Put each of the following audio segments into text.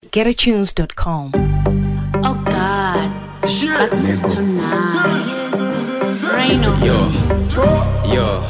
getatunes.com. Oh God, that's just too nice. Rain on Yo, yo,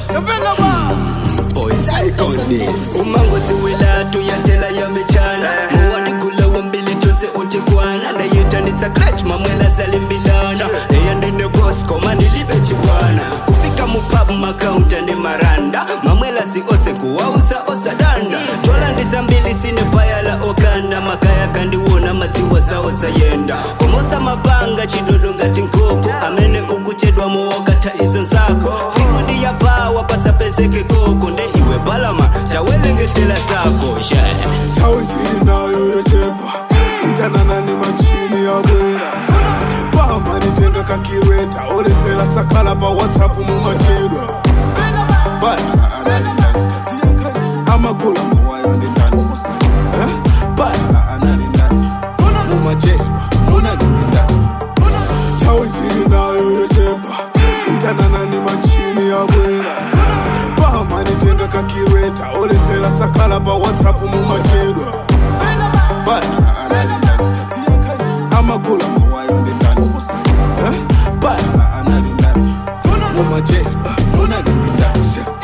boy psycho umangozi welatu yatela ya michana muwanikula wambili tose uchikwana nayitanitsa crach mamwela zalimbilana eyandine bosco manilibe chibwana kufika mupabu makaunta ni maranda mamwela si ose kuwausa osadanda tola ndiza mbili sine payala okanda makaya kandiwona madziwa sawo sayenda komosa mabanga chidodo ngati nkoko amene ukuchedwa mowokatha izo nzako irudi ya pawa pasapezeke koko nde iwe balama tawelengetsela zako yeah. tawitili nayo yochepa itanana ni machini ya bwera pama nitenga kakireta oletsela sakhala pa whatsapp mumachedwa bayala analinani amagula mawayo ndi ndani Eh? bayala analinani mumachedwa munalini ndani tawitili nayo yochepa itanana ni machini ya bwera pama nitenga kakireta oletsela sakhala pa whatsapp mumachedwa bayala analinani amagula mawayo ndi ndani Eh? bayala analinani mumachedwa munalini ndani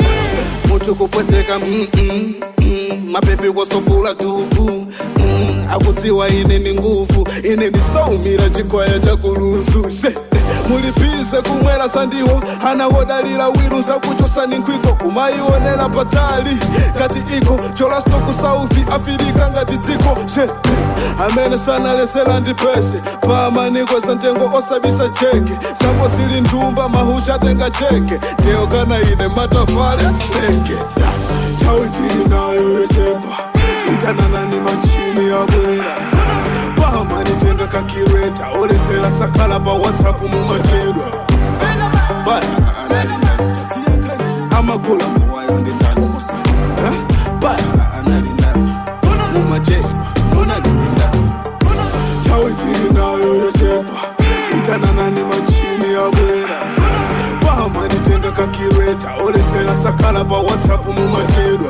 mutu kupweteka mm, mm, mm, mapepe wasofula duku mm, akudziwa ine ni nguvu ine ndisaumira chikwaya chakuluzu she mulipise kumwera sandiwo anawodalira wiru zakuchosani nkhwiko kumaionera patali ngati iko cholastoku saufi afirika ngati dziko she amene sanalesera ndi pese pamaniko za ntengo osabisa cheke sango sili nthumba mahusha atenga cheke ndeyo kana ine matafale teke tawi tili nayo yochepa itanana ni machini ya bwera pama nitenga kakireta oletsera sakhala pa whatsapp mumachedwa bayala analinani amagula mawayo ndi ndani Eh? bayala analinani mumachedwa munalini ndani tawi tili nayo yochepa itanana ni machini ya bwera pama nitenga kakireta oletsera sakhala pa whatsapp mumachedwa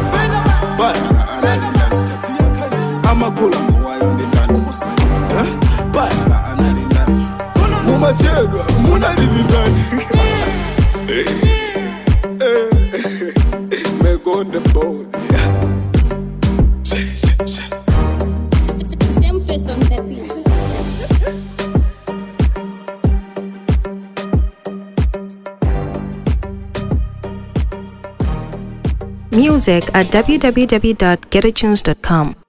bayala analinani amagula mawayo ndi ndani Eh? bayala analinani mumachedwa munalini ndani megonde boy Same face on the beat. Music at www.getatunes.com.